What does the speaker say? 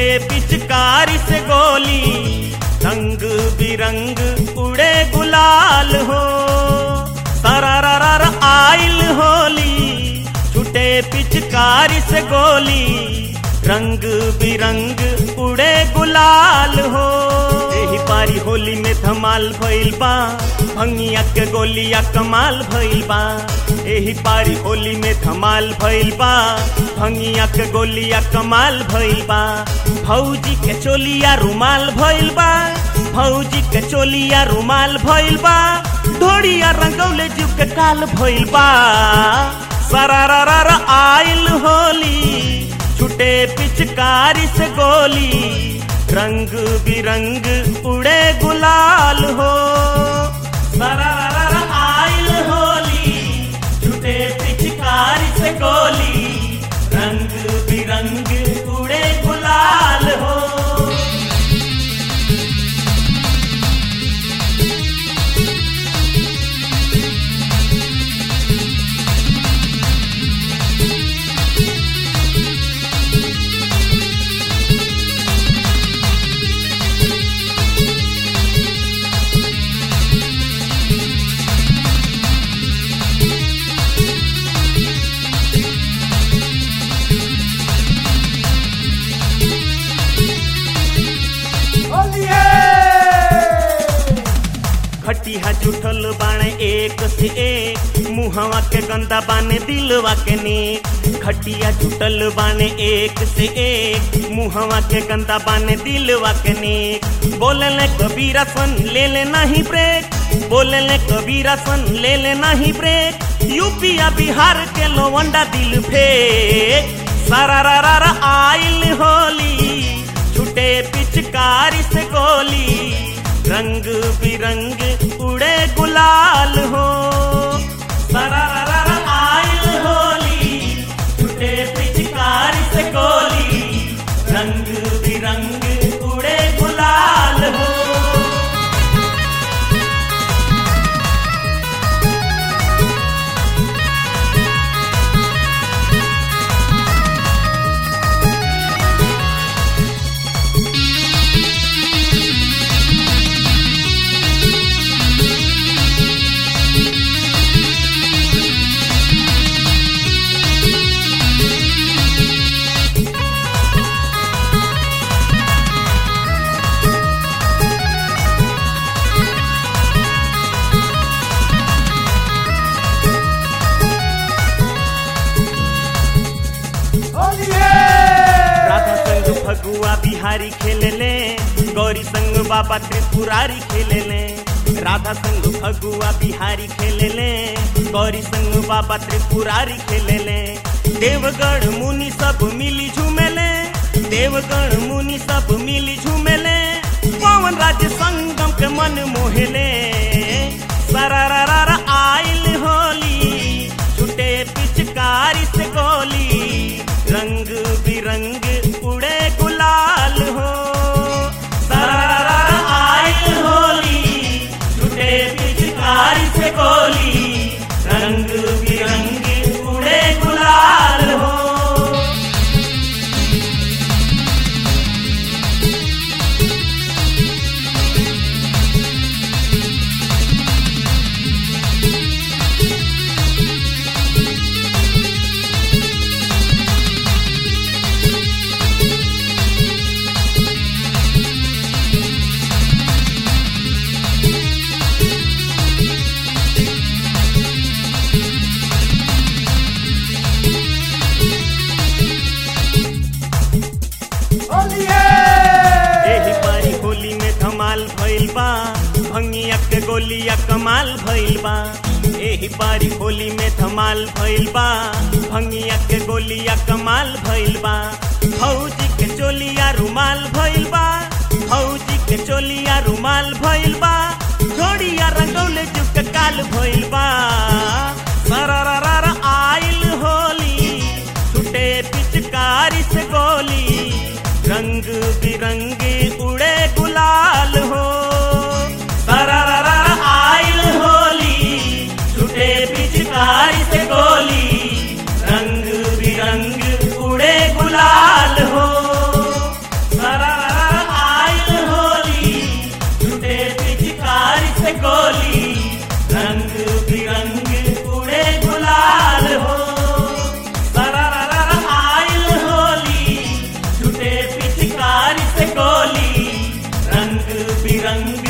पिचकारी से गोली रंग बिरंग उड़े गुलाल हो सरारार आइल होली छुटे पिचकारी से गोली रंग बिरंग उड़े गुलाल हो एही पारी होली में धमाल भइल बा भंगिया के गोलिया कमाल भइल बा एही पारी होली में धमाल भइल बा भंगिया के गोलिया कमाल भइल बा भौजी के चोलिया रुमाल भइल बा भौजी के चोलिया रुमाल भइल बा ढोड़िया रंगौले जीव के काल भइल बा सरारार आइल होली छुटे पिचकारी से गोली रंग बिरंग उड़े गुलाल हो सरारार आइल होली छुटे पिचकारी से गोली रंग बिरंग उड़े गुलाल हो खटिया जुठल बाणे एक से एक मुहवा के गंदा बाने दिलवा के नेक खटिया जुटल बाने एक से एक मुहवा के गंदा बाने दिलवा के नेक बोले ले कबीरा सन ले ले नहीं ब्रेक बोले ले कबीरा सन ले ले नहीं ब्रेक यूपिया बिहार के लोवंडा दिल फेक सरारार आइल होली छुटे पिचकारी से गोली रंग बिरंग उड़े गुलाल हो सरारार आइल होली छुटे पिचकारी से गोली रंग बिरंग उड़े गुलाल हो राधा संग फगुआ बिहारी खेले ले गौरी संग बाबा त्रिपुरारी खेले ले राधा संग फगुआ बिहारी खेले ले गौरी संग बाबा त्रिपुरारी खेले ले देवगढ़ मुनि सब मिली झूमेले देवगढ़ मुनि सब मिली झूमेले पवन राज्य संगम के मन मोहेले सरारार आइल होली छुटे पिचकारी से गोली रंग बिरंग उड़े गुलाल हो सरारार आइल होली छुटे पिचकारी से गोली रंग बिरंग उड़े गुलाल हो एही पारी होली में धमाल भइल बा भंगिया के गोलिया कमाल भइल बा एही पारी होली में धमाल भइल बा भंगिया के गोलिया कमाल भइल बा फौजी के चोलिया रुमाल भइल बा फौजी के चोलिया रुमाल भइल बा घोड़िया रंगौले जुग के काल भइल बा सरारार आइल होली छुटे पिचकारी से गोली रंग बिरंगे उड़े गुलाल हो सरारार आइल होली छुटे पिचकारी से गोली रंग बिरंग उड़े गुलाल हो से गोली रंग बिरंग